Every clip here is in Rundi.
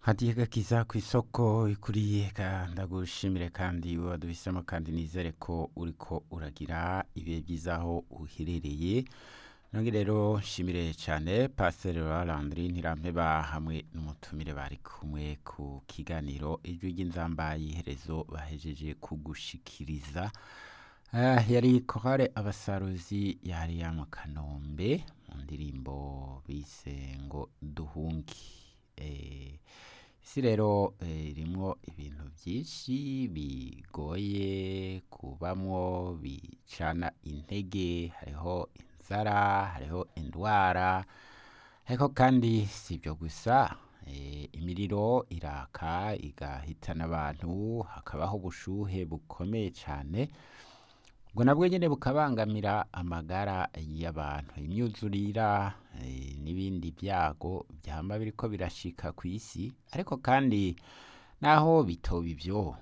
hadiye gakiza ku isoko ikuriye ka ndagushimire kandi waduhisemo kandi nizere ko uriko uragira ibihe byiza aho uherereye nonge rero nshimire cyane pasiteri Landry ntirampeba hamwe n'umutumire bari kumwe ku kiganiro ijwi ry'inzamba y'iherezo bahejeje kugushikiriza Ah, yari korale abasaruzi yari mu kanombe mu ndirimbo bise ngo duhungi Eh, isi rero eh, irimwo ibintu byinshi bigoye kubamwo bicana intege hariho inzara hariho indwara ariko kandi si ibyo gusa eh, imiriro iraka igahitana abantu hakabaho ubushuhe bukomeye cyane ubwo nabwo nyine bukabangamira amagara y'abantu imyuzurira eh, n'ibindi byago byama biriko birashika ku isi ariko kandi naho bitoba ibyo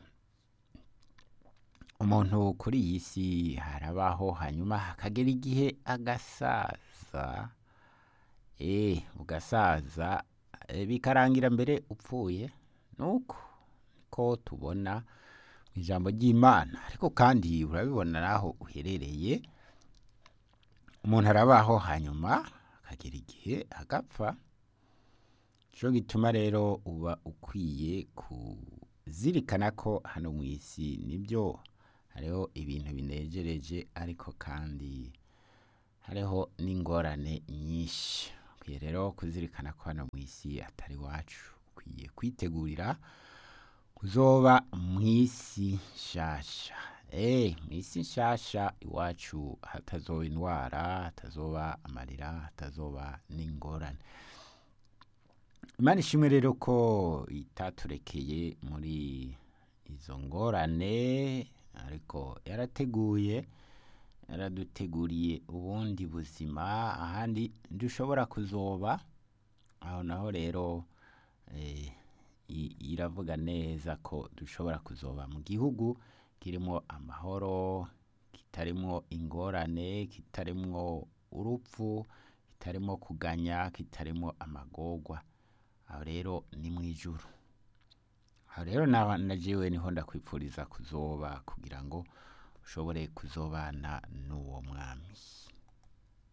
umuntu kuri iyi si harabaho hanyuma hakagera igihe agasaza eh ugasaza eh, bikarangira mbere upfuye nuko niko tubona mu ijambo ry'imana ariko kandi urabibona naho uherereye umuntu arabaho hanyuma akagera igihe agapfa cyo gituma rero uba ukwiye kuzirikana ko hano mu isi nibyo hariho ibintu binejereje ariko kandi hariho n'ingorane nyinshi ukwiye rero kuzirikana ko hano mu isi atari iwacu ukwiye kwitegurira kuzoba mu isi nshasha eh mu isi nshasha iwacu hatazoba indwara hatazoba amarira hatazoba n'ingorane imana ishimwe rero ko itaturekeye muri izo ngorane ariko yarateguye yaraduteguriye ubundi buzima ahandi dushobora kuzoba aho naho rero eh, i- iravuga neza ko dushobora kuzoba mu gihugu kirimo amahoro kitarimo ingorane kitarimo urupfu kitarimo kuganya kitarimo amagorwa aho rero ni mu ijuru aho rero na na jewe niho ndakwipfuriza kuzoba kugira ngo ushobore kuzobana n'uwo mwami